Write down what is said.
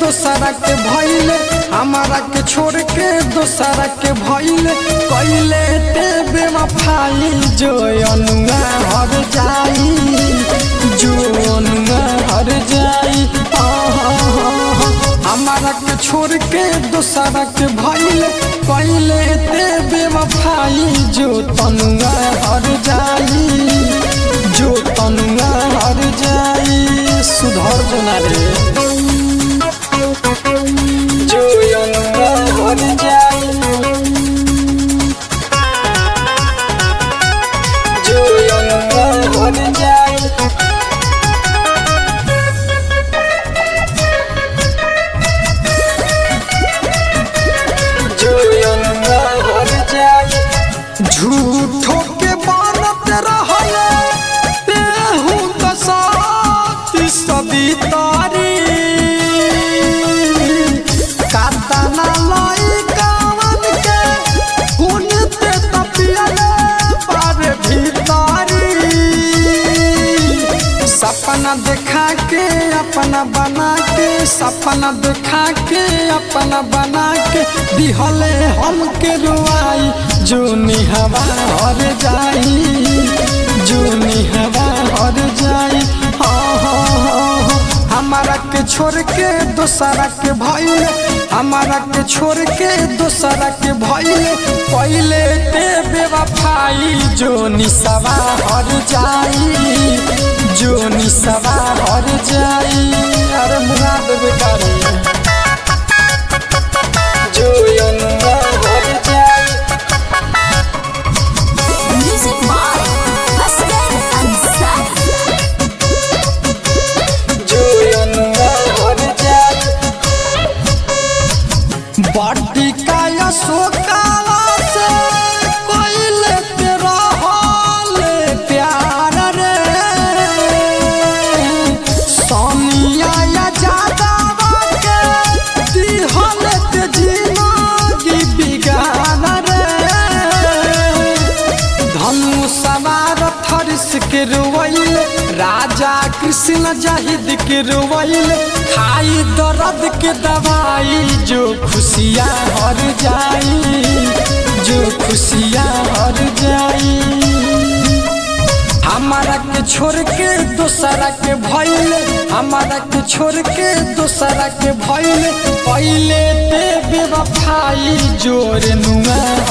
दोसरा के भइले हमारा के छोड़ के दोसरा के भइले कइले ते बेवफाई जो अनुआ हर जाई जो अनुआ हर जाई आहा, हमारा के छोड़ के दोसरा के भइले कइले ते बेवफाई जो तनुआ हर जाई जो तनुआ हर जाई सुधर जना रे जो अनुआ हर जाई जो अनुआ हर जाई जो अनुआ हर जाई झूठो के बनत रहले तेहू त साथी सदी तारी कातना लाई कावन के हुन ते तपियले पर भीतारी सपना देखा के अपना बना के सपना देखा के अपना बना के दिहले हमके रुआई जो निहवा हर जाई जो निहवा हर जाई हाँ हाँ हाँ हाँ। हमारा के छोड़ के दोसरा के भइले हमारा के छोड़ के दोसरा के भइले पहिले ते बेवफाई जो निसवा हर जाई जो निसवा हर जाई अरे मुराद बेकारी जो अनुआ हर जाई Music by Asghar Ansari. जो अनुआ हर जाई बाटी का अशोकाला से कोइले तेरा हाल प्यार रे सोनिया या जादा के दिहल ते जिंदगी बिगान रे धनु सवार थरिस के रुवैल राजा कृष्ण जाहिद के रुवैल खाई दर्द के दवाई जो खुशियाँ हर जाई जो खुशियाँ हर जाई हमारा के छोड़ के दोसरा के भइले हमारा के छोड़ के दोसरा के भइले पहिले ते बेवफाई जोर नुआ